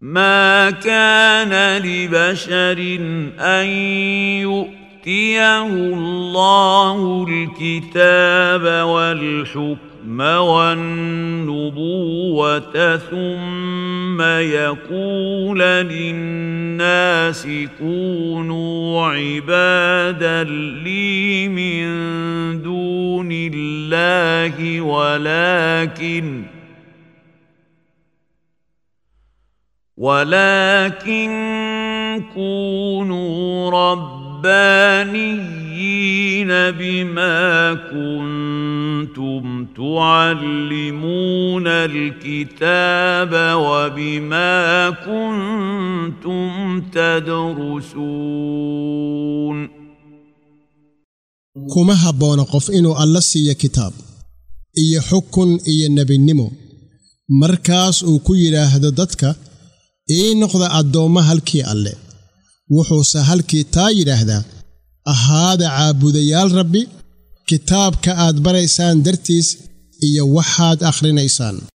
ما كان لبشر ان يؤتيه الله الكتاب والحكم والنبوه ثم يقول للناس كونوا عبادا لي من دون الله ولكن ولكن كونوا ربانيين بما كنتم تعلمون الكتاب وبما كنتم تدرسون kuma habboona qof inuu alla siiyo kitaab iyo xukun iyo nebinimo markaas uu ku yidhaahdo dadka ii noqda addoommo halkii alle wuxuuse halkii taa yidhaahdaa ahaada caabudayaal rabbi kitaabka aad baraysaan dartiis iyo waxaad akhrinaysaan